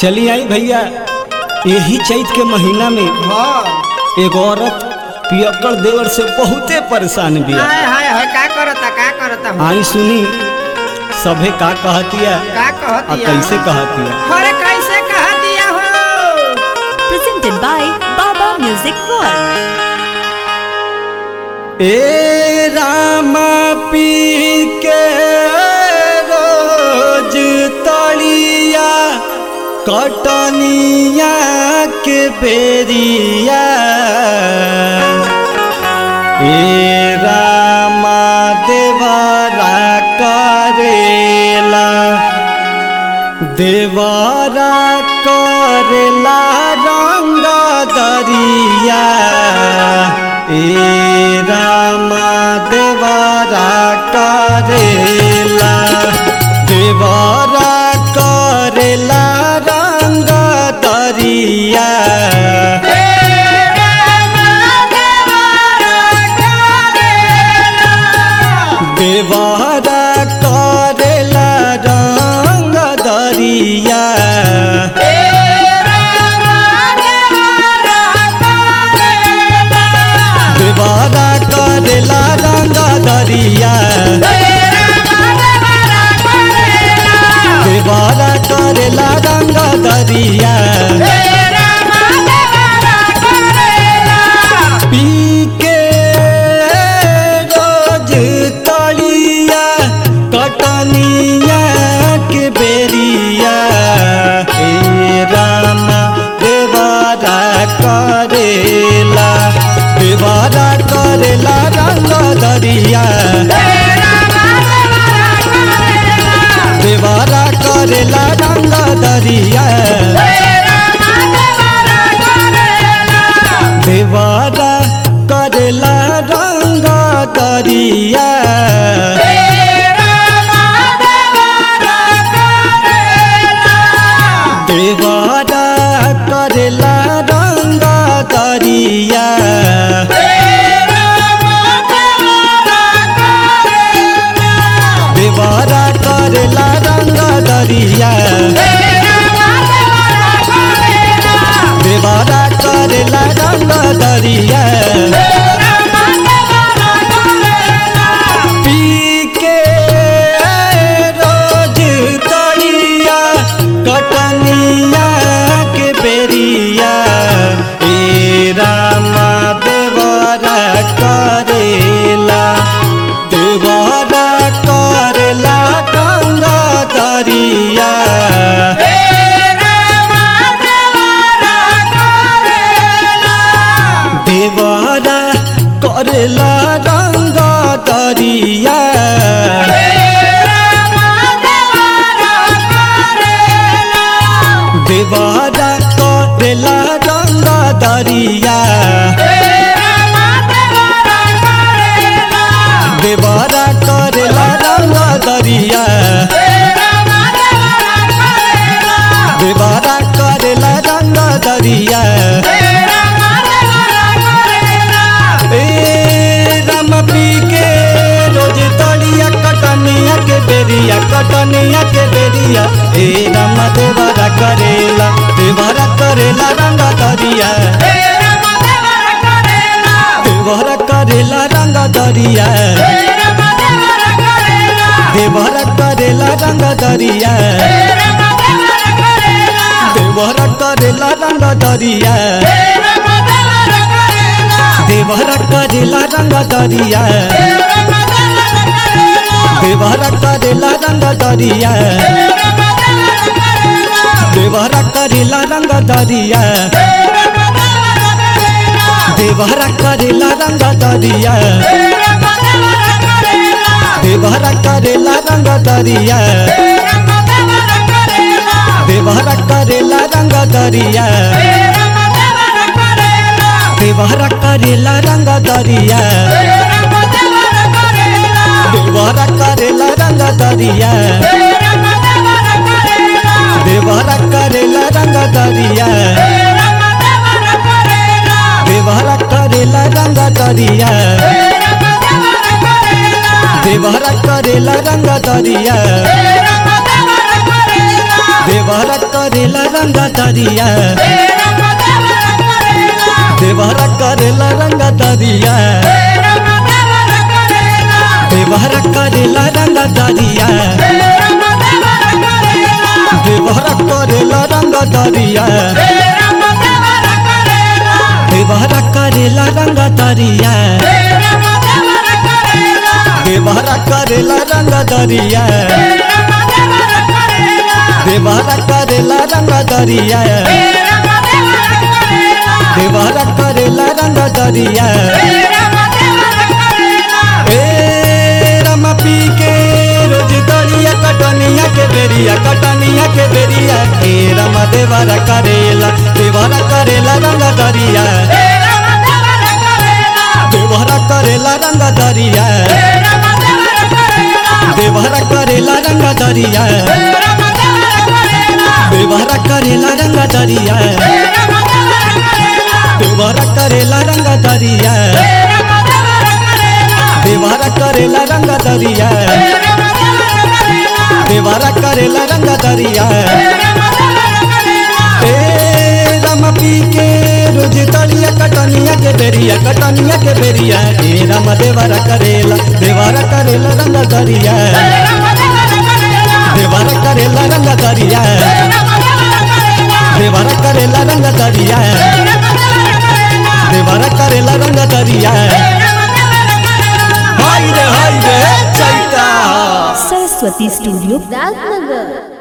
चली आई भैया यही चैत के महीना में हाँ एक औरत पियक्कड़ देवर से बहुते परेशान बिया हाय हाय हाय का करता का करता हूँ आई सुनी सभे का कहतिया का आ कहतिया कैसे कहतिया अरे कैसे कह दिया हो presented by Baba Music World. ए रामा पी के रोज तलिया कटनिया के बेरिया ए रामा देवरा करेला देवरा करेला रंग दरिया ए रामा देवरा करेला देवरा करेला रंग दरिया देवरा करेला रंग दरिया देवरा करेला रंग दरिया देवरा करेला रंग दरिया पी के रोज तलिया कटनिया के बेरिया हे रामा देवारा करेला देवारा करेला रंग दरिया देवारा करेला रंग दरिया देवारा करेला रंग दरिया देवारा करेला रंग दरिया देवारा करेला रंग दरिया देवारा करेला रंग दरिया पी के रोज तलिया कटनिया के बेरिया ए रामा देवरा करेला देवरा करेला गंगा दरिया देवरा करेला रंग दरिया देवरा करेला रंग दरिया देवरा करेला रंग दरिया देवरा करेला रंग दरिया ए राम पी के रोज तलिया कटनिया के बेरिया कटनिया के बेरिया ए राम देवरा करेला देवरा करेला रंग दरिया देवरा करेला रंग दरिया देवरा करेला रंग दरिया देवरा करेला रंग दरिया देवरा करेला रंग दरिया देवरा करेला रंग दरिया देवरा करेला रंग दरिया देवरा करेला रंग दरिया देवरा करेला रंग दरिया देवरा करेला रंग दरिया देवरा करेला रंग दरिया देवरा करेला रंग दरिया देवरा करेला रंग दरिया देवरा करेला रंग दरिया देवरा करेला रंग दरिया देवरा करेला रंग दरिया देवरा करेला रंग दरिया देवरा करेला रंग दरिया देवरा करेला रंग दरिया देवरा करेला रंग दरिया देवरा करेला रंग दरिया देवरा करेला रंग दरिया देवरा करेला रंग दरिया ए रमा पी के रोज दरिया कटनिया के बेरिया कटनिया के बेरिया ए रमा देवरा करेला देवरा करेला रंग दरिया देवरा करेला रंग दरिया देवरा करेला रंग दरिया देवरा करेला रंग दरिया देवरा करेला रंग दरिया देवरा करेला रंग दरिया देवरा करेला रंग दरिया ए राम पी के रोज तलिया कटनिया के बेरिया कटनिया के बेरिया ए राम देवरा करेला देवरा करेला रंग दरिया देवरा करेला रंग दरिया देवरा करेला रंग दरिया देवरा करेला रंग दरिया हाय रे हाय रे चैता Saraswati Studio, राजनगर